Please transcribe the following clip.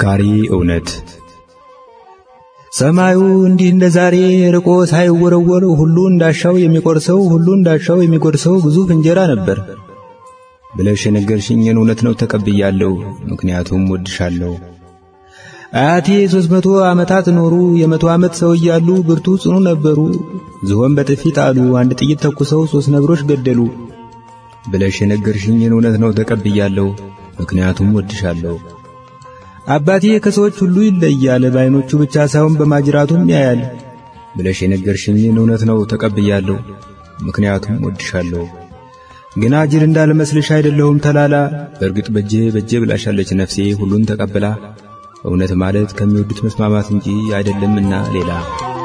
መካሪ እውነት ሰማዩ እንዲህ እንደ ዛሬ ርቆ ሳይወረወር ሁሉ እንዳሻው የሚቆርሰው ሁሉ እንዳሻው የሚጎርሰው ግዙፍ እንጀራ ነበር ብለሽ የነገርሽኝን እውነት ነው ተቀብያለሁ። ምክንያቱም ወድሻለሁ። አያቴ ሦስት መቶ ዓመታት ኖሩ። የመቶ ዓመት ሰው እያሉ ብርቱ ጽኑ ነበሩ። ዝሆን በጥፊ ጣሉ። አንድ ጥይት ተኩሰው ሦስት ነብሮች ገደሉ ብለሽ የነገርሽኝን እውነት ነው ተቀብያለሁ። ምክንያቱም ወድሻለሁ። አባቴ ከሰዎች ሁሉ ይለያል፣ በዓይኖቹ ብቻ ሳይሆን በማጅራቱም ያያል ብለሽ የነገርሽኝን እውነት ነው ተቀብያለሁ። ምክንያቱም ወድሻለሁ። ግና ጅል እንዳልመስልሽ አይደለሁም ተላላ። በእርግጥ በጄ በጄ ብላሻለች ነፍሴ ሁሉን ተቀብላ። እውነት ማለት ከሚወዱት መስማማት እንጂ አይደለምና ሌላ